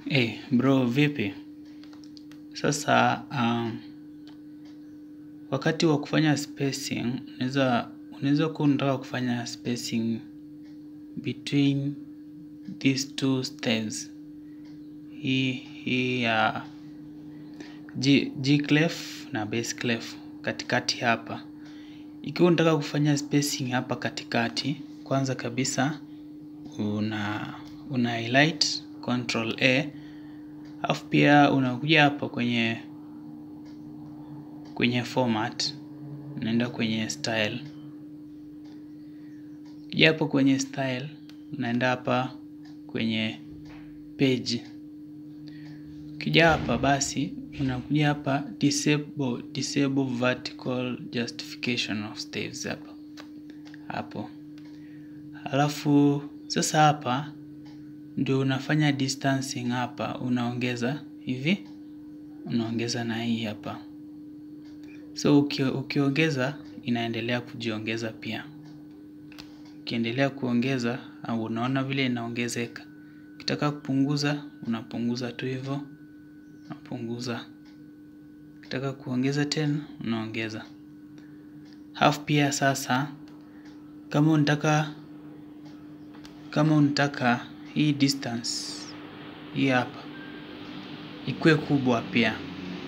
Hey, bro vipi? Sasa um, wakati wa kufanya spacing unaweza unaweza kuwa unataka kufanya spacing between these two stems. Hii hii ya G, G clef na bass clef katikati hapa. Ikiwa unataka kufanya spacing hapa katikati, kwanza kabisa una una highlight control A alafu pia unakuja hapa kwenye kwenye format unaenda kwenye style. Ukija hapo kwenye style unaenda hapa kwenye page. Ukija hapa basi unakuja hapa disable, disable vertical justification of staves hapa hapo. Alafu sasa hapa ndio unafanya distancing hapa, unaongeza hivi, unaongeza na hii hapa. So uki, ukiongeza inaendelea kujiongeza pia. Ukiendelea kuongeza au unaona vile inaongezeka. Ukitaka kupunguza unapunguza tu hivyo, unapunguza. Ukitaka kuongeza tena unaongeza. Half pia sasa kama unataka kama unataka hii distance hii hapa ikuwe kubwa pia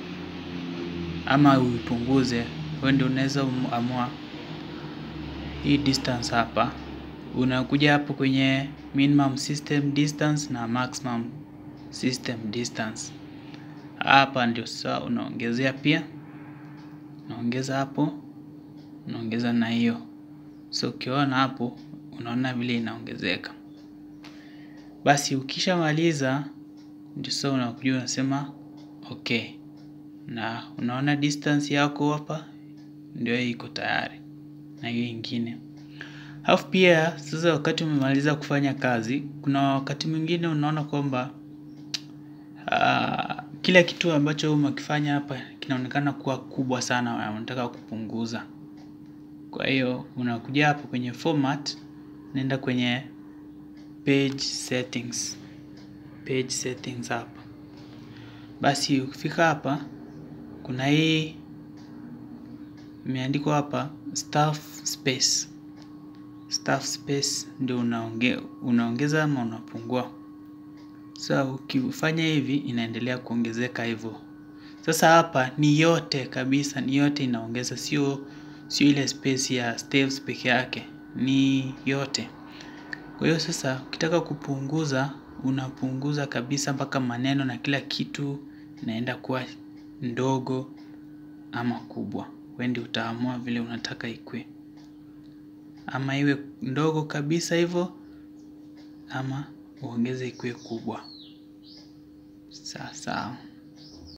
ama uipunguze, wewe ndio unaweza amua hii distance hapa. Unakuja hapo kwenye minimum system distance na maximum system distance. Hapa ndio sasa unaongezea pia, unaongeza hapo, unaongeza na hiyo. So ukiona hapo unaona vile inaongezeka. Basi ukishamaliza ndio sasa unakuja unasema okay, na unaona distance yako hapa ndio iko tayari na hiyo ingine. Alafu pia sasa wakati umemaliza kufanya kazi, kuna wakati mwingine unaona kwamba uh, kila kitu ambacho umekifanya hapa kinaonekana kuwa kubwa sana na unataka kupunguza. Kwa hiyo unakuja hapo kwenye format, unaenda kwenye page settings, page settings hapa. Basi ukifika hapa, kuna hii imeandikwa hapa staff space. Staff space ndio unaonge, unaongeza ama unapungua. Sasa so, ukifanya hivi inaendelea kuongezeka hivyo. Sasa hapa ni yote kabisa, ni yote inaongeza, sio sio ile space ya staves peke yake, ni yote. Kwa hiyo sasa ukitaka kupunguza unapunguza kabisa mpaka maneno na kila kitu inaenda kuwa ndogo ama kubwa. Wewe ndio utaamua vile unataka ikue, ama iwe ndogo kabisa hivyo ama uongeze ikue kubwa. Sawa sawa.